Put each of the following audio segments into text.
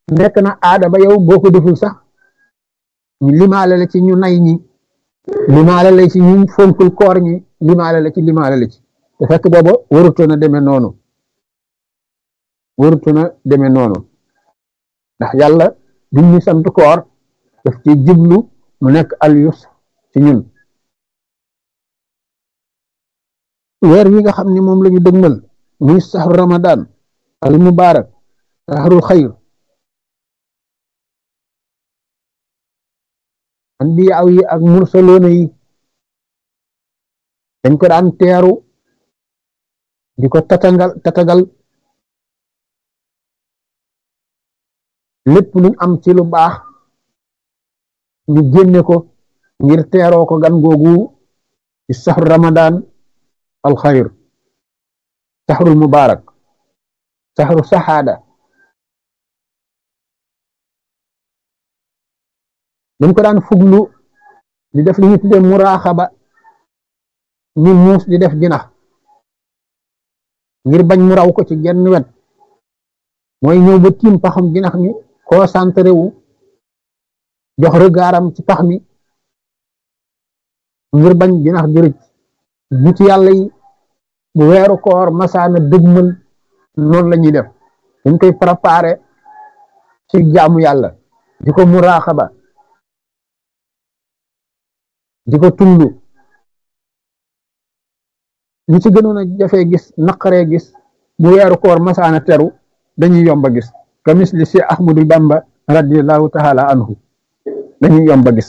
nekk na aada ba yow boo ko deful sax ñu limaale la ci ñu nay ñi limaale la ci ñu fonkul koor ñi limaale la ci limaale la ci te fekk booba warutoon a demee noonu warutoon a demee noonu ndax yàlla duñ ñu sant koor daf ci jublu mu nekk alyus ci ñun weer wi nga xam ne moom la ñu dëgmal muy saxru ramadan al mubarak saxrul xayr anbiyaaw yi ak mursaloona yi dañ ko daan teeru di ko tatagal tatagal lépp luñ am ci lu baax ñu génne ko ngir teeroo ko gan googu ci saxru ramadan al xayr saxrul mubarak saxru saxaada dañ ko daan fuglu di def li ñu tudde muraaxaba ni muus di def jinax ngir bañ mu raw ko ci genn wet mooy ñëw ba tiim paxam jinax mi concentré wu jox regardam ci pax mi ngir bañ jinax jërëj nit yàlla yi bu weeru koor masaana dëgmal noonu la ñuy def dañ koy préparé ci jaamu yàlla di ko muraaxaba di ko tullu ñi ci gënoon a jafee gis naqaree gis bu weeru koor masaana teru dañuy yomba gis kamis li si ahmadul bamba radiallahu taala anhu dañuy yomba gis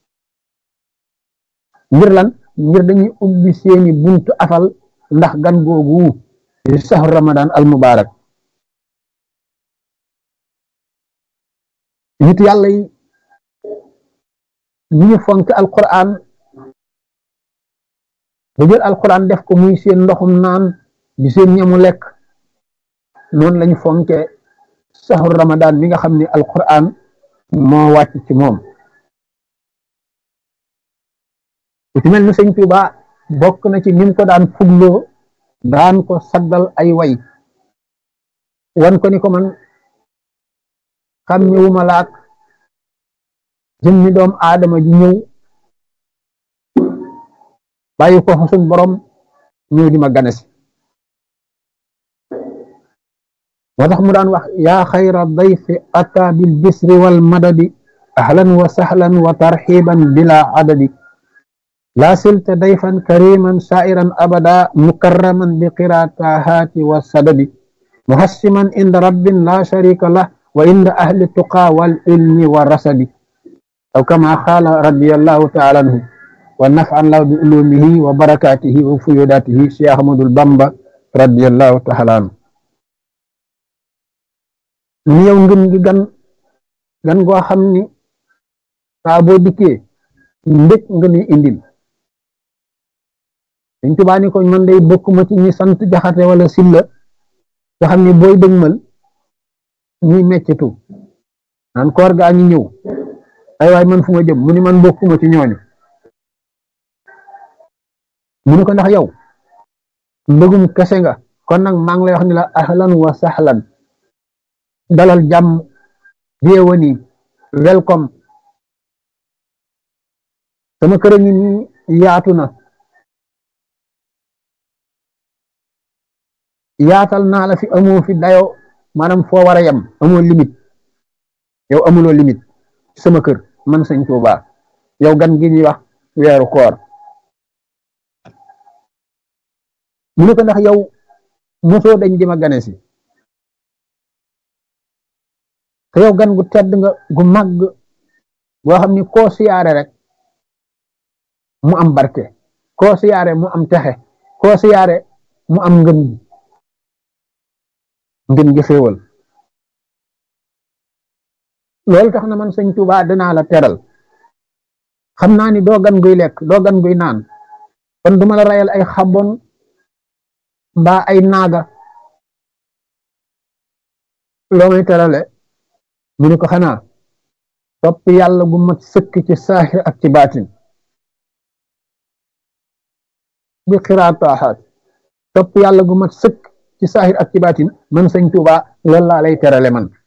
ngir lan ngir dañuy ubbi seeni buntu afal ndax gan googu di saxru ramadan al mubarak nit yàlla yi ñu ñu fonk alquran ba jël alquran def ko muy seen ndoxum naan di seen ñamu lekk noonu lañu fonke saxru ramadan mi nga xam ne alquran moo wàcc ci moom ku ci mel ni sëñ Tuuba bokk na ci nim ko daan fugloo daan ko saddal ay way wan ko ni ko man xam ñëwuma laak jëmmi doom aadama ji ñëw bàyyi ko suñ borom ñëw di ma ganesi moo tax mu daan wax yaa xayra dayfi ata bil bisri wal madadi ahlan wa sahlan wa tarxiban bila adadi laa silta dayfan kariman sairan abada mukarraman bi qiraatahaati wa sadadi muhassiman inda rabbin la sharika lah wa inda ahli tuqa wal ilmi wa rasadi aw kama qaala radiyallahu taala anhu wa naf'an lahu bi ulumihi wa barakatihi wa fuyudatihi Cheikh Ahmadul Bamba radiyallahu taala anhu ni yow ngën gi gan gan goo xam ni saa boo dikkee ndëkk nga ni indil Sëñ Tuubaa ni ko man day bokkuma ci ñi sant jaxate wala silla nga xam ni booy dëgmal ñuy meccitu naan koor gaa ñi ñëw ay waay man fu ma jëm mu ni man bokkuma ci ñooñu mu ni ko ndax yow mbëggum kese nga kon nag maa ngi lay wax ni la ahlan wa sahlan dalal jàmm bienvenue welcome sama kër a ngi nii yaatu na yaatal naa la fi amoo fi dayo maanaam foo war a yem amoo limite yow amuloo limite sama kër man sëñ Tuubaa yow gan gi ñuy wax weeru koor mu ne ko ndax yow mosoo dañ di ma gane si te yow gan gu tedd nga gu màgg boo xam ni koo siyaare rek mu am barke koo siyaare mu am texe koo siyaare mu am ngën gi ngën gi xéewal loolu tax na man sëñ Tuubaa danaa la teral xam naa ni doo gan guy lekk doo gan guy naan kon duma la rayal ay xabon mbaa ay naaga loo may terale mu ne ko xanaa topp yàlla gu mat sëkk ci saaxir ak ci baatin bi xiraataaxaat topp yàlla gu mat sëkk ci saaxir ak ci baatin man sëñ Tuubaa loolu laa lay terale man